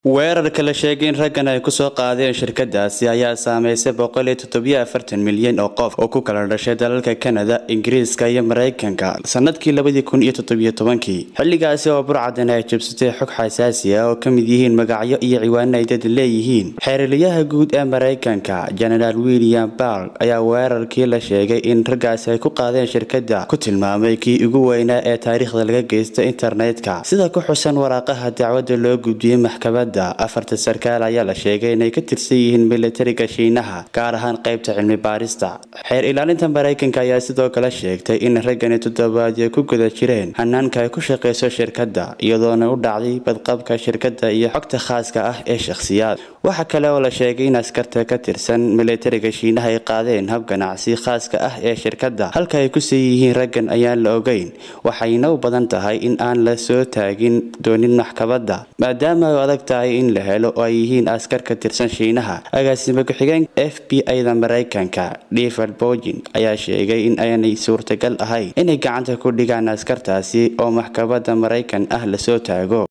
weerarka la sheegay in raggan ay kusoo qaadeen shirkadaasi ayaa saameysay boqol iyo toddobiyo afartan milyan oo qof oo ku kala dhashay dalalka kanada ingiriiska iyo mareykanka sanadkii labadii kun iyo toddobiyo tobankii xilligaasi oo burcadan ay jabsatay xog xasaasi ah oo ka mid yihiin magacyo iyo ciwaano ay dad leeyihiin xeeriliyaha guud ee mareykanka genaraal william barg ayaa weerarkii la sheegay in raggaasi ay ku qaadeen shirkada ku tilmaamay kii ugu weynaa ee taariikhda laga geysta internetka sida ku xusan waraaqaha dacwadda loo gudbiyey maxkamada afarta sarkaal ayaa la sheegay inay ka tirsan yihiin militariga shiinaha gaar ahaan qaybta cilmi baarista xeer ilaalinta mareykanka ayaa sidoo kale sheegtay in raggani toddobaadyo ku guda jireen hanaanka ay ku shaqeyso shirkadda iyadoona u dhacday badqabka shirkadda iyo xogta khaaska ah ee shakhsiyaad waxa kale oo la sheegay in askarta ka tirsan militariga shiinaha ay qaadeen hab ganacsi khaaska ah ee shirkadda halka ay kusii yihiin raggan ayaan la ogeyn waxayna u badan tahay in aan la soo taagin doonin maxkamadda maadaama ay adag tahay in la helo oo ay yihiin askar ka tirsan shiinaha agaasime ku-xigeenka f b i-da mareykanka david bogin ayaa sheegay in aanay suurtagal ahayn inay gacanta ku dhigaan askartaasi oo maxkamadda mareykan ah lasoo taago